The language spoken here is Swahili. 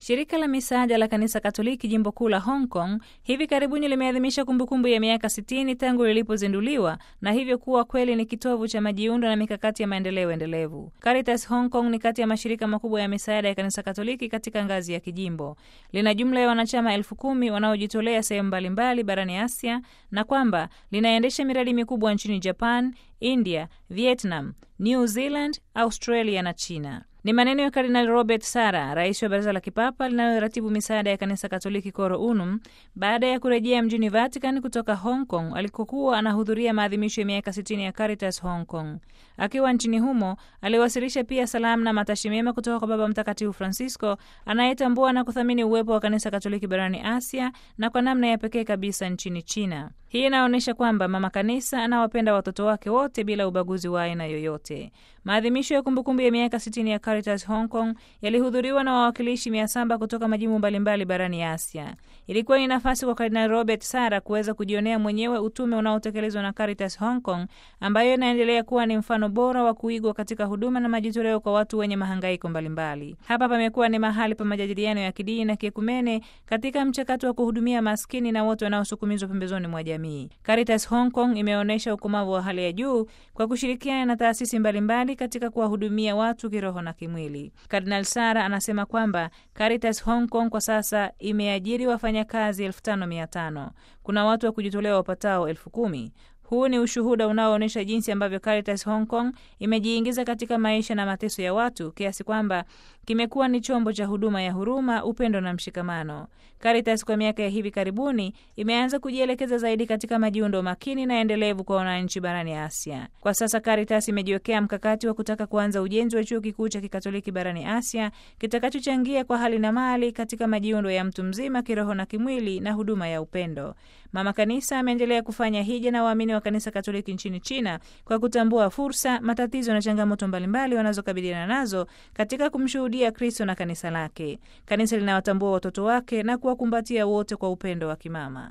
Shirika la misaada la kanisa Katoliki jimbo kuu la Hong Kong hivi karibuni limeadhimisha kumbukumbu ya miaka 60 tangu lilipozinduliwa na hivyo kuwa kweli ni kitovu cha majiundo na mikakati ya maendeleo endelevu. Caritas Hong Kong ni kati ya mashirika makubwa ya misaada ya kanisa Katoliki katika ngazi ya kijimbo. Lina jumla ya wanachama elfu kumi wanaojitolea sehemu mbalimbali barani Asia na kwamba linaendesha miradi mikubwa nchini Japan, India, Vietnam, New Zealand, Australia na China. Ni maneno ya Kardinali Robert Sara, rais wa baraza la kipapa linaloratibu misaada ya kanisa Katoliki Coro Unum, baada ya kurejea mjini Vatican kutoka Hong Kong alikokuwa anahudhuria maadhimisho ya miaka 60 ya Caritas Hong Kong. Akiwa nchini humo, aliwasilisha pia salamu na matashi mema kutoka kwa Baba Mtakatifu Francisco anayetambua na kuthamini uwepo wa kanisa Katoliki barani Asia na kwa namna ya pekee kabisa nchini China. Hii inaonyesha kwamba mama kanisa anawapenda watoto wake wote bila ubaguzi wa aina yoyote. Maadhimisho ya kumbukumbu ya miaka 60 ya Caritas Hong Kong yalihudhuriwa na wawakilishi mia saba kutoka majimbo mbalimbali barani Asia. Ilikuwa ni nafasi kwa Kardinali Robert Sara kuweza kujionea mwenyewe utume unaotekelezwa na Caritas Hong Kong, ambayo inaendelea kuwa ni mfano bora wa kuigwa katika huduma na majitoleo kwa watu wenye mahangaiko mbalimbali. Hapa pamekuwa ni mahali pa majadiliano ya kidini na kiekumene katika mchakato wa kuhudumia maskini na wote wanaosukumizwa pembezoni mwa jamii. Caritas Hong Kong imeonyesha ukomavu wa hali ya juu kwa kushirikiana na taasisi mbalimbali katika kuwahudumia watu kiroho na kimwili. Kardinal Sara anasema kwamba Caritas Hong Kong kwa sasa imeajiri wafanyakazi elfu tano mia tano. Kuna watu wa kujitolea wapatao elfu kumi. Huu ni ushuhuda unaoonyesha jinsi ambavyo Caritas Hong Kong imejiingiza katika maisha na mateso ya watu kiasi kwamba kimekuwa ni chombo cha huduma ya huruma, upendo na mshikamano. Caritas kwa miaka ya hivi karibuni imeanza kujielekeza zaidi katika majiundo makini na endelevu kwa wananchi barani Asia. Kwa sasa Caritas imejiwekea mkakati wa kutaka kuanza ujenzi wa chuo kikuu cha kikatoliki barani Asia kitakachochangia kwa hali na mali katika majiundo ya mtu mzima kiroho na kimwili na huduma ya upendo. Mama Kanisa ameendelea kufanya hija na waamini wa kanisa Katoliki nchini China kwa kutambua fursa, matatizo na changamoto mbalimbali wanazokabiliana nazo katika kumshuhudia Kristo na kanisa lake. Kanisa linawatambua watoto wake na kuwakumbatia wote kwa upendo wa kimama.